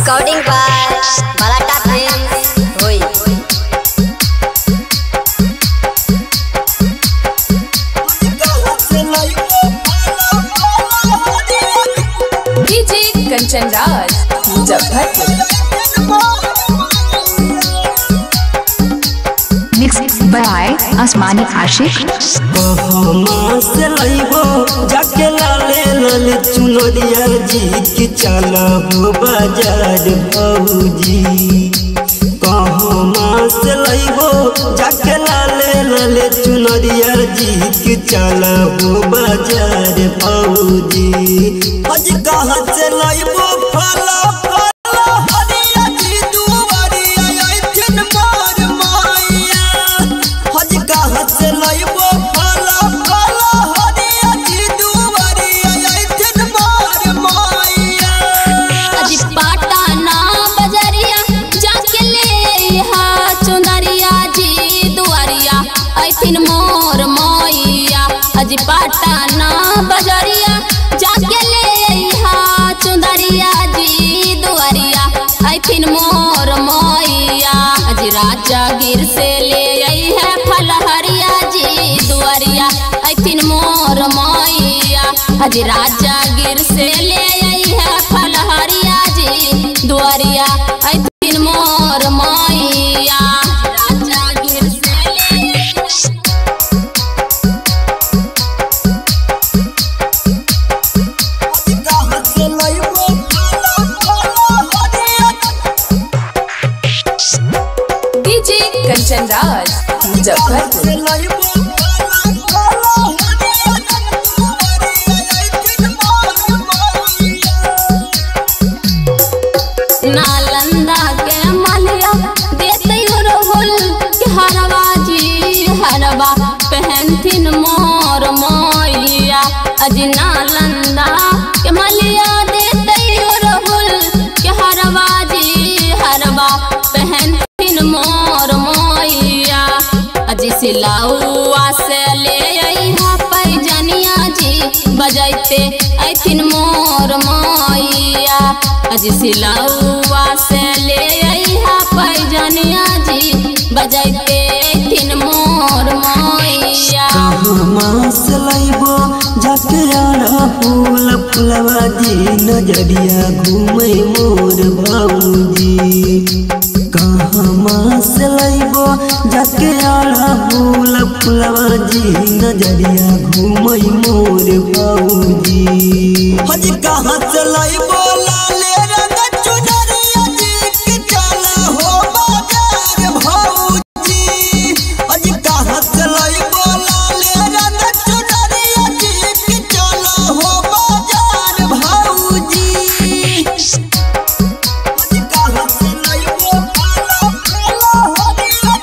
Recording by Balata Films. Hoi. DJ Kanchan Raj Muzaffarpur Mixed by Asmani Ashik. से लइबो जाके लाले लाले चुनरिया जी के चला हो बाजार भौजी कहमा से लइबो जाके लाले लाले चुनरिया जी के चला हो बाजार भौजी आज कहाँ से लइबो फला फला हरिया जी दुआरिया आइथिन मार माया हज कहाँ से लइबो फला फला हरिया जी दुआरिया आइथिन मार माया अजी पाटाना बजरिया जाके ले हा चुंदरिया जी दुआरिया ऐथिन मोर मोइया अजी पाटाना बजरिया जाके ले हा चुंदरिया जी दुआरिया ऐथिन मोर मोइया अजी राजा गिर से ले आई है फलहरिया जी दुआरिया ऐथिन मोर मोइया अजी राजा गिर से ले आई है फलहरिया जी दुआरिया ऐथिन मोर मोइया राजा गिर से ले आई है हज कहाँ से लइबो फला फला हरिया डीजे कंचन राज मुजफ्फरपुर से लइबो फला फला हरिया दुआरिया आइथिन मार माया नालंदा के मलिया देते रोहुल के हरवा जी हरवा पहनथिन मोर मोइया अजी नालंदा के मलिया देते रोहुल के हरवा जी हरवा पहनथिन मोर मोइया अजी सिलाउआ से ले आई हा पैजनिया जी बजैते ऐथिन मोर मोइया अजी सिलाउआ से ले आई हा पैजनिया जी बजैते ऐथिन मोर मोइया कहाँ से लइबो जाके आरा फूल फुलवा जी नजरिया घूमे मोर भौजी कहाँ से लइबो जाके आरा फूल फुलवा जी नजरिया घूमे मोर भौजी हज कहाँ से लइबो लाले रंग चुनरिया जी के चला हो बाजार भौजी अज कहाँ से लइबो लाले रंग चुनरिया जी के चला हो बाजार भौजी अज कहाँ से लइबो फला फला हरिया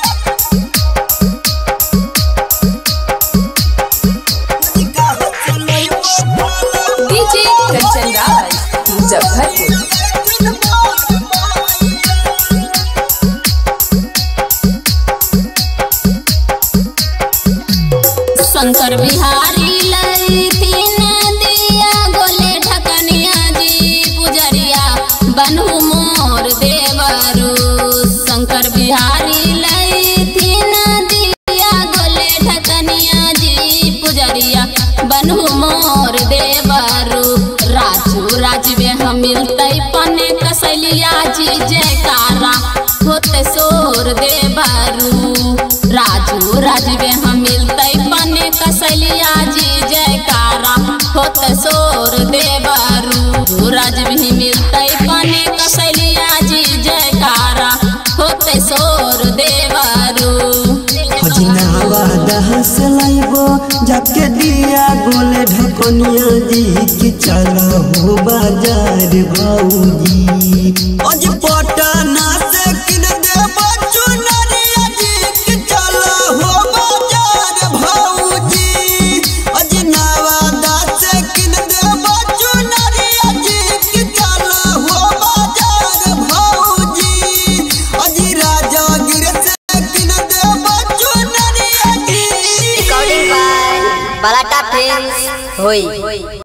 अज कहाँ से लइबो फला डीजे कंचन राज मुजफ्फरपुर शंकर बिहारी लैथिन दिया गोले ढकनिया जी पुजरिया बनहु मोर देवरू शंकर बिहारी लैथिन दिया गोले ढकनिया जी पुजरिया बनहु मोर देवरू राजू राजवे हम मिलते पने कसलिया जी जयकारा होते सोर देवरू राजू राजवे हम मिलते पने कसलिया जी जयकारा होत सोर देवरू राजवी मिलते पने कसलिया जी जयकारा होत सोर देवरू हजनावा दहस लाइबो जाके दिया गोले ढकनिया जी के चला हो बाजार भौजी अज पटना से किन देबो चुनरिया जी के चला हो बाजार भौजी अज नवादा से किन देबो चुनरिया जी के चला हो बाजार भौजी अज राजागिर से किन देबो चुनरिया जी Recording by Balata Films. Hoi.